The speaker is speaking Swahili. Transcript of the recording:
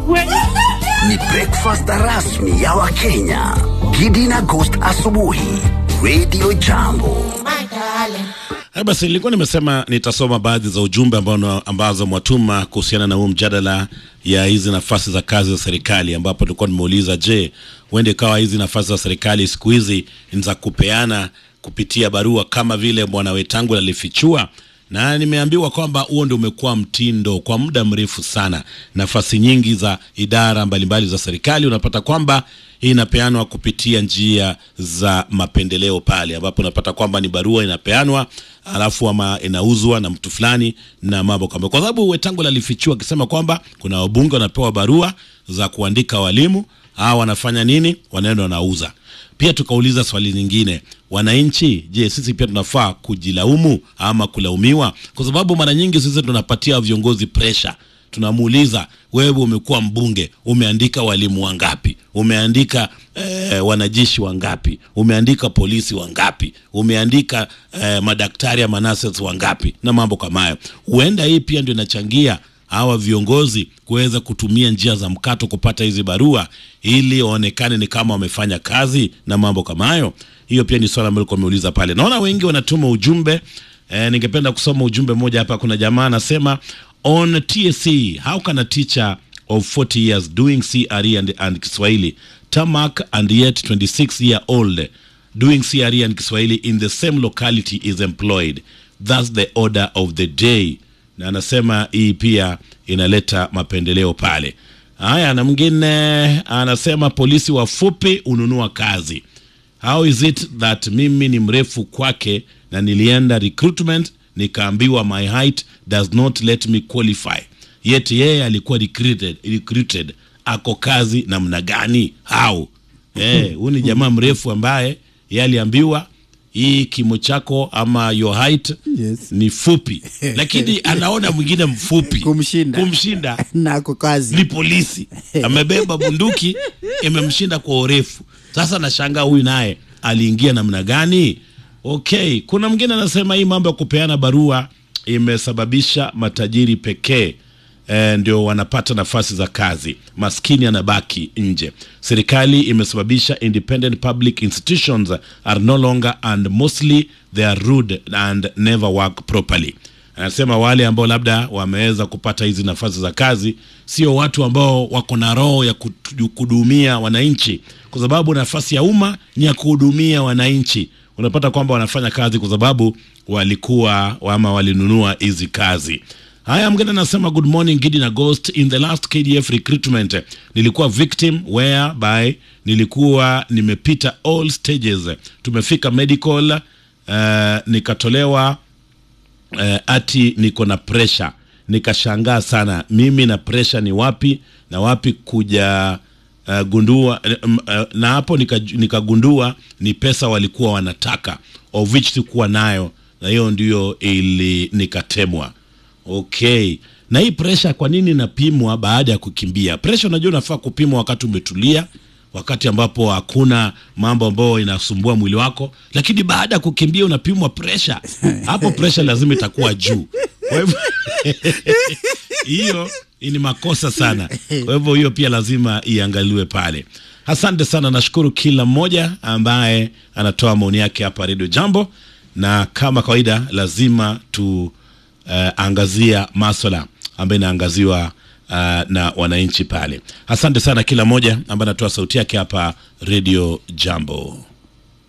Ni breakfast rasmi ya Wakenya. Gidi na Ghost asubuhi. Radio Jambo. Haya basi, nilikuwa nimesema nitasoma baadhi za ujumbe ambao ambazo mwatuma kuhusiana na huu mjadala ya hizi nafasi za kazi za serikali, ambapo tulikuwa nimeuliza, je, huende ikawa hizi nafasi za serikali siku hizi ni za kupeana kupitia barua kama vile bwana Wetangula alifichua na nimeambiwa kwamba huo ndio umekuwa mtindo kwa muda mrefu sana. Nafasi nyingi za idara mbalimbali za serikali unapata kwamba hii inapeanwa kupitia njia za mapendeleo pale, ambapo unapata kwamba ni barua inapeanwa alafu ama inauzwa na mtu fulani na mambo kama, kwa sababu Wetangula alifichua akisema kwamba kuna wabunge wanapewa barua za kuandika walimu, hawa wanafanya nini? Wanaenda wanauza. Pia tukauliza swali lingine, wananchi, je, sisi pia tunafaa kujilaumu ama kulaumiwa? Kwa sababu mara nyingi sisi tunapatia viongozi pressure. Tunamuuliza, wewe umekuwa mbunge, umeandika walimu wangapi? Umeandika eh, wanajeshi wangapi? Umeandika polisi wangapi? Umeandika eh, madaktari ama nurses wangapi? Na mambo kama hayo. Huenda hii pia ndio inachangia hawa viongozi kuweza kutumia njia za mkato kupata hizi barua ili waonekane ni kama wamefanya kazi na mambo kama hayo. Hiyo pia ni swala ambalo umeuliza pale. Naona wengi wanatuma ujumbe eh, ningependa kusoma ujumbe mmoja hapa. Kuna jamaa anasema on TSC how can a teacher of 40 years doing CRE and, and Kiswahili tamak and yet 26 year old doing CRE and Kiswahili in the same locality is employed that's the order of the day na anasema hii pia inaleta mapendeleo pale. Haya, na mwingine anasema polisi wafupi ununua kazi. How is it that mimi ni mrefu kwake na nilienda recruitment nikaambiwa my height does not let me qualify, yet yeye alikuwa recruited, recruited. Ako kazi namna gani? How? Eh, huyu ni jamaa mrefu ambaye yeye aliambiwa hii kimo chako ama your height Yes. ni fupi, lakini anaona mwingine mfupi Kumshinda. kumshinda nako kazi ni polisi amebeba bunduki imemshinda kwa urefu. Sasa nashangaa huyu naye aliingia namna gani? Okay, kuna mwingine anasema hii mambo ya kupeana barua imesababisha matajiri pekee eh, ndio wanapata nafasi za kazi, maskini anabaki nje. Serikali imesababisha independent public institutions are no longer and mostly they are rude and never work properly. Anasema wale ambao labda wameweza kupata hizi nafasi za kazi sio watu ambao wako na roho ya kutu- kuhudumia wananchi, kwa sababu nafasi ya umma ni ya kuhudumia wananchi. Unapata kwamba wanafanya kazi kwa sababu walikuwa ama walinunua hizi kazi. Haya, mgeni anasema good morning Gidi na Ghost. In the last KDF recruitment nilikuwa victim whereby nilikuwa nimepita all stages, tumefika medical uh, nikatolewa uh, ati niko na pressure. Nikashangaa sana, mimi na pressure ni wapi na wapi kuja uh, gundua uh, uh, na hapo nika- nikagundua ni pesa walikuwa wanataka of which sikuwa nayo, na hiyo ndio ili nikatemwa. Okay, na hii pressure kwa nini inapimwa baada ya kukimbia? Pressure unajua unafaa kupimwa wakati umetulia, wakati ambapo hakuna mambo ambayo inasumbua mwili wako, lakini baada ya kukimbia unapimwa pressure. Hapo pressure lazima itakuwa juu. Kwa hivyo hiyo ni makosa sana. Kwa hivyo hiyo pia lazima iangaliwe pale. Asante sana, nashukuru kila mmoja ambaye anatoa maoni yake hapa Radio Jambo, na kama kawaida lazima tu uh, angazia maswala ambayo inaangaziwa uh, na wananchi pale. Asante sana kila mmoja ambaye anatoa sauti yake hapa Radio Jambo.